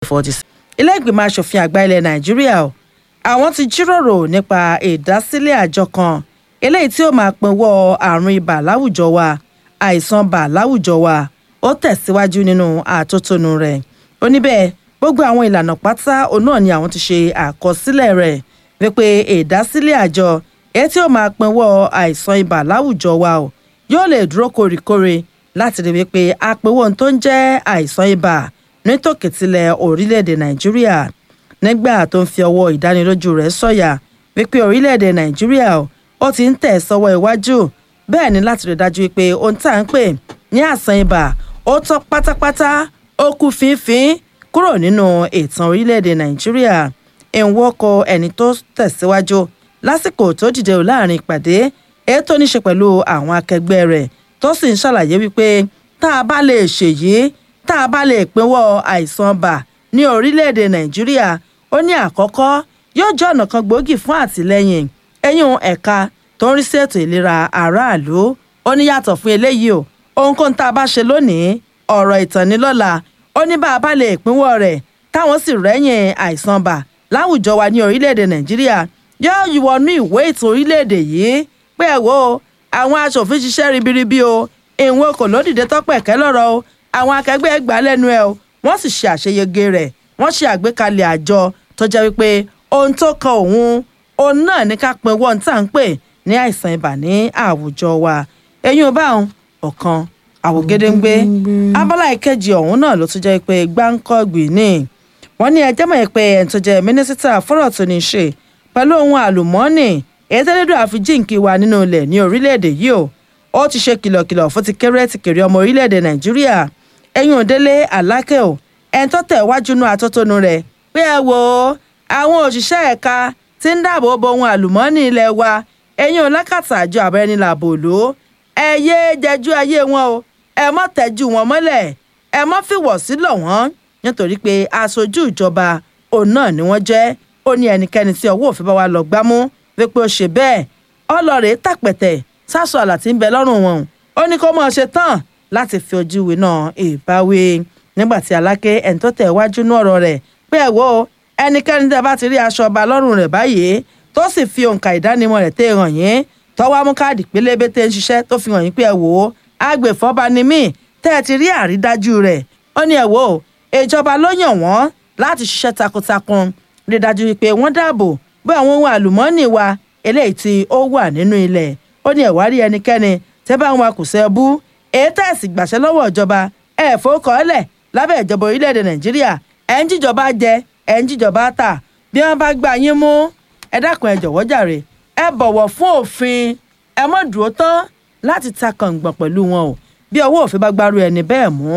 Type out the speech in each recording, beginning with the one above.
forty six ilé ìgbìmọ̀ asòfin àgbà ilẹ̀ nàìjíríà o àwọn ti jíròrò nípa ìdásílẹ̀ àjọ kan eléyìí tí ó máa pinwọ́ àrùn ibà láwùjọ wa àìsàn bà láwùjọ wa ó tẹ̀síwájú nínú àtótónu rẹ̀ ó níbẹ̀ gbogbo àwọn ìlànà pátá òun náà ni àwọn ti ṣe àkọsílẹ̀ rẹ̀ wípé ìdásílẹ̀ àjọ èyí tí ó máa pinwọ́ àìsàn ibà láwùjọ wa o yóò lè dúró kórìkórè láti rí wípé apẹ̀wọ̀ ohun tó ń jẹ́ àìsàn ibà nítòkìtìlẹ̀ orílẹ̀-èdè nàìjíríà nígbà tó ń fi ọwọ́ ìdánilójú rẹ̀ sọ̀yà wípé orílẹ̀-èdè nàìjíríà ó ti ń tẹ̀ sọ́wọ́ iwájú bẹ́ẹ̀ ni láti rí dájú wípé ohun tá à ń pè ní àìsàn ibà ó tọ́ pátápátá ó kú fínfín kúrò nínú ìtàn orílẹ̀-èdè nàìjíríà ìwọ́kọ̀ ẹni tó tẹ̀síwájú lásìkò tó dìde ò láàrin ìpàdé èyí tó ní ṣe pẹ̀lú àwọn akẹgbẹ́ rẹ̀ tó sì ń ṣàlàyé wípé tá a bá lè ṣèyí tá a bá lè pinwọ́ àìsàn bà ní orílẹ̀-èdè nàìjíríà ó ní àkọ́kọ́ yóò jẹ́ ọ̀nà kan gbòógì fún àtìlẹ́yìn ẹ̀yìn ẹ̀ka tó ń rí sí ètò ìlera aráàlú ó ní yàtọ̀ fún eléyìí o ohunkóhun tá a bá ṣe lónìí ọ̀rọ̀ ìtànilọ́la ó ní bá a bá lè pínwọ́ rẹ̀ táwọn sì rẹ́yìn àìsàn bà láwùjọ wa ní orílẹ̀-èdè nàìjíríà yóò wọnú ìwé ìtàn orílẹ̀-èdè yìí pé ẹ̀ wo àwọn aṣòfin ṣiṣẹ́ ribiribi o ìwọ̀n kò lódìdé tọ́pẹ̀kẹ́ lọ́rọ̀ o àwọn akẹgbẹ́ gbà lẹ́nu ẹ̀ o wọ́n sì ṣe àṣeyege rẹ̀ wọ́n ṣe àgbékalẹ̀ àjọ tó jẹ́ wípé ohun tó kan òun òun náà ní ká pin wọ́n tá à ń pè ní àìsàn ibà ní àwùjọ wa eyín ọba òun ọ̀kan àwògedengbe abala ìkejì ọ̀hún náà ló tún jẹ́ pé gbáǹkọ́gbì ni wọ́n ní ẹjẹ́ mọ̀ pé ẹni tó jẹ́ mínísítà fọ́rọ̀ tó ní í ṣe pẹ̀lú ohun àlùmọ́ọ́nì èyí tẹ́lẹ́dọ̀ àfijíǹkì wa nínú ilẹ̀ ní orílẹ̀-èdè yìí o ó ti ṣe kìlọ̀kìlọ̀ fún ti kéré ti kéré ọmọ orílẹ̀-èdè nàìjíríà ẹ̀yìn òdélé alákẹ́ o ẹni tó tẹ̀ wájú nú atótónu rẹ̀ pé ẹ wo àwọn òṣìṣẹ́ ẹ̀ka tí ń dáàbò bo ohun àlùmọ́ọ́nì ilẹ̀ wa ẹ̀yìn olákàtà àjọ àbẹ́rẹ́nilàbò lò ó ẹ yé jẹjú ayé wọn o ẹ mọ́ tẹ́jú wọn mọ́lẹ̀ ẹ mọ́ fìwọ̀ sílọ̀ wọ́n nítorí pé aṣojú ìjọba òun náà ni wọ́n jẹ́ ó ní ẹnikẹ́ni tí ọwọ́ òfin bá wa lọ gbámú wípé ó ṣe bẹ́ẹ̀ ọlọ́rẹ̀ tàpẹ̀tẹ̀ sáṣọ àlà tí ń bẹ lọ́rùn wọn ó ní kó mọ̀ ṣe tán láti fi ojú ìwé náà ìbáwí nígbà tí aláké ẹni tó tẹ̀ wájú ní ọ̀rọ̀ rẹ̀ pé ẹ̀ wo ẹnikẹ́ni tẹ́ bá ti rí aṣọ ọba lọ́rùn rẹ̀ báyìí tó sì fi òǹkà ìdánimọ̀ rẹ̀ tẹ́ hàn yín tọ́wọ́ mú káàdì pélébé tẹ́ ń ṣiṣẹ́ tó fi hàn yín pé ẹ̀ wò ó agbèfọ́ba ni mí tẹ́ ẹ ti rí àrídájú rẹ̀ ó ní ẹ̀ wò ó ìjọba ló yàn wọ́n láti ṣiṣẹ́ takuntakun rí dájú wípé wọ́n dáàbò bí àwọn ohun àlùmọ́ọ́nì wa eléyìí tí ó wà nínú ilẹ̀ ó ní ẹ̀wárí ẹnikẹ́ni tẹ́ bá wọn kò sẹ́ bú èyí tẹ́ ẹ̀ sì gbàṣẹ lọ́wọ́ ìjọba ẹ̀ fowókọ́lẹ̀ lábẹ́ ìjọba orílẹ̀-èdè nàìjíríà ẹ̀ ń jíjọba jẹ ẹ̀ ń jíjọba tà bí wọ́n bá gbà yín mú ẹ dákun ẹ jọ̀wọ́ jàre ẹ bọ̀wọ̀ fún òfin ẹ mọ́ dúró tán láti ta kàngbọ̀n pẹ̀lú wọn o bí ọwọ́ òfin bá gbárù ẹni bẹ́ẹ̀ mú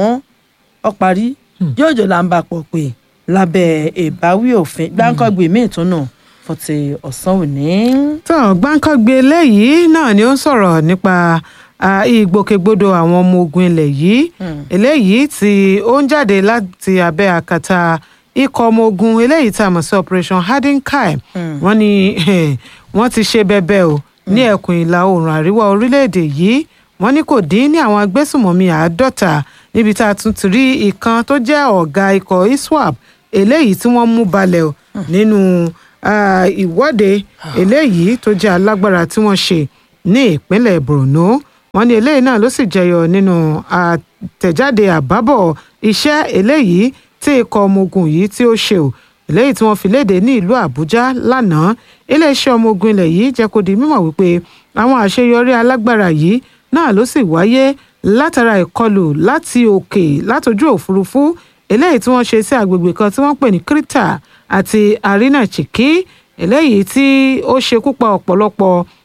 ọ parí yóò jọ là ń bá pọ̀ pé lábẹ́ ìbáwí òfin gbáǹkọ́gbì míì tún nù fún ti ọ̀sán òní. tó gbáǹkọ́gbì eléyìí náà ni ó ń sọ̀rọ̀ nípa ìgbòkègbodò àwọn ọmọ ogun ilẹ̀ yìí eléyìí tí ó ń jáde láti abẹ́ àkàtà ikọ̀ ọmọ ogun eléyìí tá a mọ̀ sí operation hardenkai wọ́n ní wọ́n ti ṣe bẹ́bẹ́ o ní ẹkùn ìlà oòrùn àríwá orílẹ̀-èdè yìí wọ́n ní kò dín ní àwọn agbésùmọ̀mí àádọ́ta níbi tá a tún ti rí ìkan tó jẹ́ ọ̀gá ikọ̀ iswap eléyìí tí wọ́n mú balẹ̀ o nínú ìwọ́de eléyìí tó jẹ́ alágbára tí wọ́n ṣe ní ìpínlẹ̀ borno wọ́n ní eléyìí náà ló sì jẹyọ nínú àtẹ̀jáde àbábọ̀ iṣẹ́ eléyìí tí ikọ̀ ọmọ ogun yìí tí ó ṣe o eléyìí tí wọ́n fi léde ní ìlú àbújá lánàá iléeṣẹ́ ọmọ ogun ilẹ̀ yìí jẹ́ kó di mímọ̀ wípé àwọn àṣeyọrí alágbára yìí náà ló sì wáyé látara ìkọlù láti òkè látòjú òfurufú eléyìí tí wọ́n ṣe sí agbègbè kan tí wọ́n pè ní krita àti arina chiki eléyìí tí ó ṣekú pa ọ̀pọ̀lọpọ̀